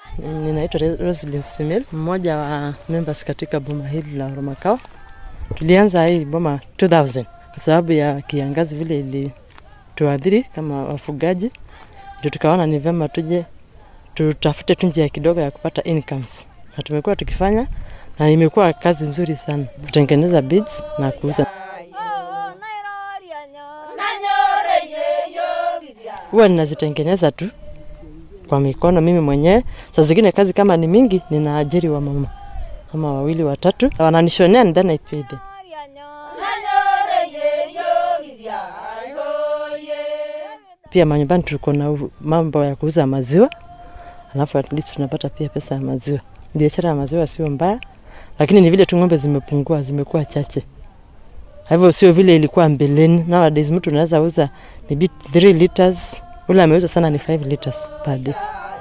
Ninaitwa Roslyn Simil, mmoja wa members katika boma hili la Romakao. Tulianza hii boma 2000 kwa sababu ya kiangazi vile ilituadhiri kama wafugaji, ndio tukaona ni vyema tuje tutafute tu njia kidogo ya kupata incomes, na tumekuwa tukifanya na imekuwa kazi nzuri sana, kutengeneza beads na kuuza. Huwa ninazitengeneza tu kwa mikono mimi mwenyewe. Saa zingine kazi kama ni mingi, ninaajiri wa mama ama wawili watatu, wananishonea and then I pay them. Pia manyumbani tuko na u- mambo ya kuuza maziwa, alafu at least tunapata pia pesa ya maziwa. Biashara ya maziwa sio mbaya, lakini ni vile tu ng'ombe zimepungua, zimekuwa chache. Kwa hivyo sio vile ilikuwa mbeleni. Nowadays mtu unaweza uza maybe 3 liters, ule ameuza sana ni 5 liters per day.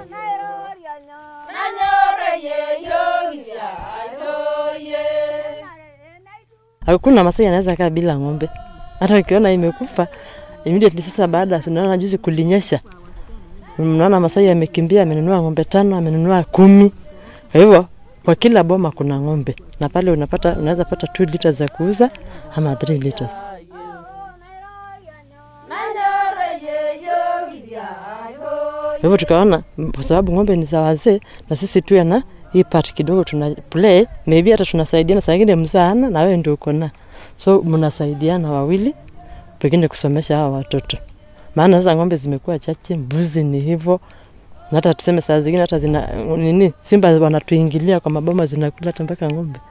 Hakuna Masai anaweza kaa bila ng'ombe. Hata ukiona imekufa immediately, sasa baada ya unaona juzi kulinyesha, mnaona Masai amekimbia, amenunua ng'ombe tano, amenunua kumi. Kwa hivyo kwa kila boma kuna ng'ombe, na pale unapata unaweza pata 2 liters za kuuza ama 3 liters. Kwa hivyo tukaona m- kwa sababu ng'ombe ni za wazee na sisi tuwe na hii part kidogo tuna play, maybe hata tunasaidiana, saa ingine mzaana na wewe ndio uko na so mnasaidiana wawili, pengine kusomesha hawa watoto, maana sasa ng'ombe zimekuwa chache, mbuzi ni hivyo, na hata tuseme saa zingine hata zina nini, simba wanatuingilia kwa maboma, zinakula hata mpaka ng'ombe.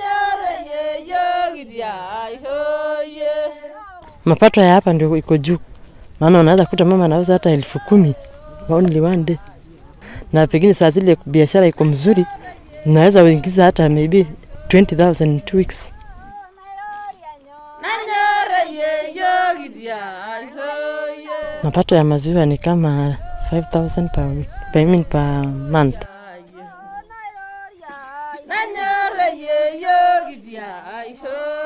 Mapato ya hapa ndio iko juu, maana unaweza kuta mama anauza hata elfu kumi only one day, na pengine saa zile biashara iko mzuri, naweza uingiza hata maybe 20,000 in two weeks. Mapato ya maziwa ni kama 5,000 per week, I mean per month. Nanyore ye yo gidia ai ho